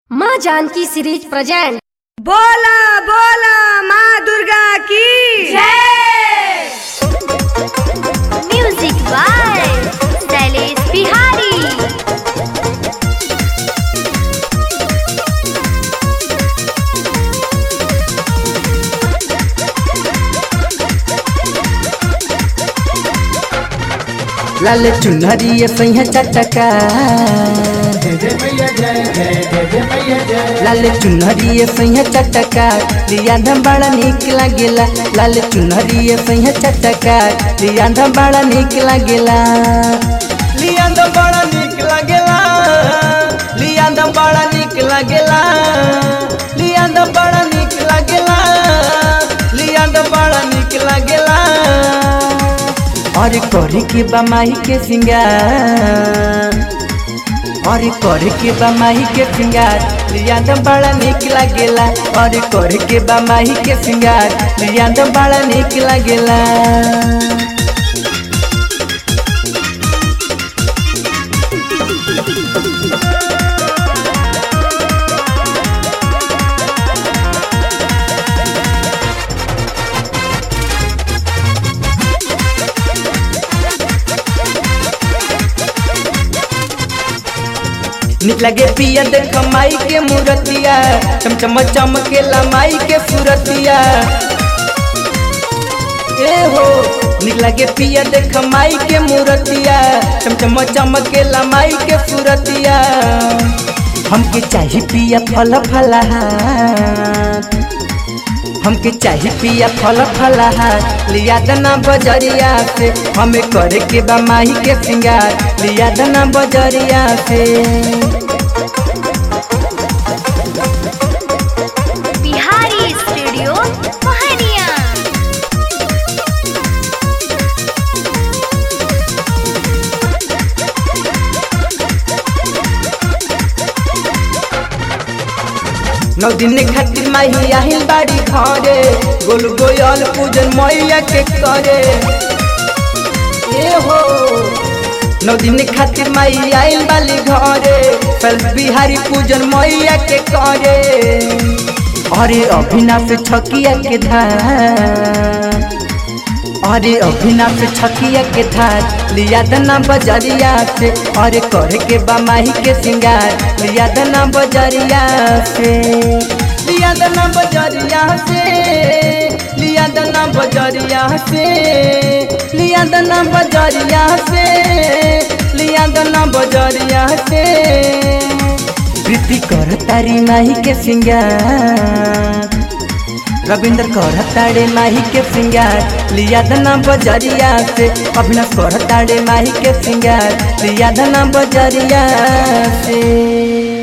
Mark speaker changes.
Speaker 1: माँ Janaki series present
Speaker 2: बोला बोला माँ दुर्गा की जय
Speaker 3: म्यूजिक बाय शैलेश बिहारी
Speaker 4: लाल चुनरी सैया चटका लाल चुनरी सैया चटका लिया धम बड़ा निक लागेला लाल चुनरी सैया चटका लिया धम बड़ा निक लागेला लिया धम बड़ा निक लागेला लिया धम बड़ा निक लागेला लिया धम बड़ा निक लागेला लिया धम बड़ा निक लागेला अरे करे के बमाही के सिंगार अरे करे के बमाही के सिंगार लिया दम बड़ा निक लागेला अरे करे के बमाही के सिंगार लिया दम बड़ा निक लागेला निक लगे पिया देख माई के मूर्तिया चमचम चमकेला माई के सूरतिया ए हो निक लगे पिया देख माई के मूर्तिया चमचम चमकेला माई के सूरतिया हमके चाही पिया फल फलहार हमके चाही पिया फल फलहार लिया दना बजरिया से हमें करे के बा माही के सिंगार लिया दना बजरिया से
Speaker 3: बिहारी स्टूडियो मोहनिया
Speaker 4: नौ दिन खातिर माही आहिल बाड़ी घरे गोल गोयल पूजन मैया के करे ए हो नौ दिन खातिर माई आइल बाली घरे फल बिहारी पूजन मैया के करे अरे अभिनाश छकिया के धार अरे अभिनाश छकिया के धार लिया दना बजरिया से अरे करे के बमाही के सिंगार लिया दना बजरिया से लिया दना बजरिया से लिया दना बजरिया से लिया दना बजरिया से लिया दना बजरिया से प्रीति कर तारी माही के सिंगार रविंद्र कर ताड़े माही के सिंगार लिया दना बजरिया से अभिनव कर ताड़े माही के सिंगार लिया दना बजरिया से